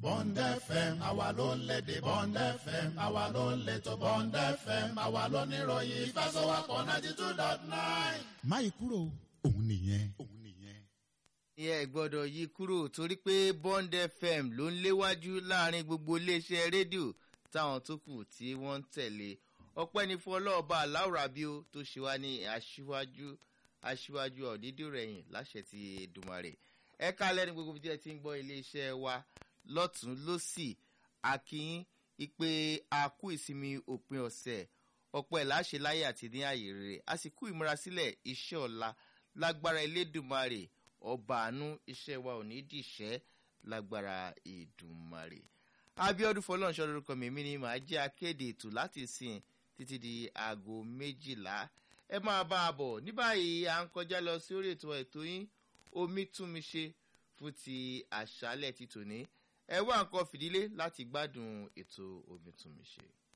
Bond FM àwa ló ń lédè Bond FM àwa ló ń létò Bond FM àwa ló níròyìn ìfẹsọ̀wọ́pọ̀ ninety two dot nine. máyì kúrò òun nìyẹn. òun nìyẹn. ẹ gbọ́dọ̀ yí kúrò torí pé bond fm ló ń léwájú láàrin gbogbo iléeṣẹ́ rédíò táwọn tó kù tí wọ́n ń tẹ̀lé ọpẹ́ ní fún ọlọ́ọ̀bá aláwùrábíó tó ṣe wá ní aṣíwájú aṣíwájú ọ̀dídìrẹ̀yìn láṣẹ ti dùmarè ẹ kálẹ̀ ní gbogbo bí ẹ ti ń gbọ́ iléeṣẹ́ wa lọ́tún lọ́sì akínyín ìpè àkú ìsinmi òpin ọ̀sẹ̀ ọ̀pọ̀ ẹ̀ láṣẹ láyé àti ní ààyè rere àsìkò ìmúrasílẹ̀ iṣẹ́ ọ̀la lágbára elédùnmarè ọba àánú iṣẹ́ wa ò ní dìṣẹ́ lágbára ìdùnmarè abiodun fọlọ́nṣọ́ lórúkọ mi ni màá jẹ́ akéde ètò láti sìn títí di aago méjìlá ẹ máa bá a bọ̀ ní báyìí à ń kọjá lọ sí orí ètò ètò yín omi tún mi ṣe fún ti àṣálẹ̀ ti tòní ẹ wá nǹkan fìdílé láti gbádùn ètò omi tún mi ṣe.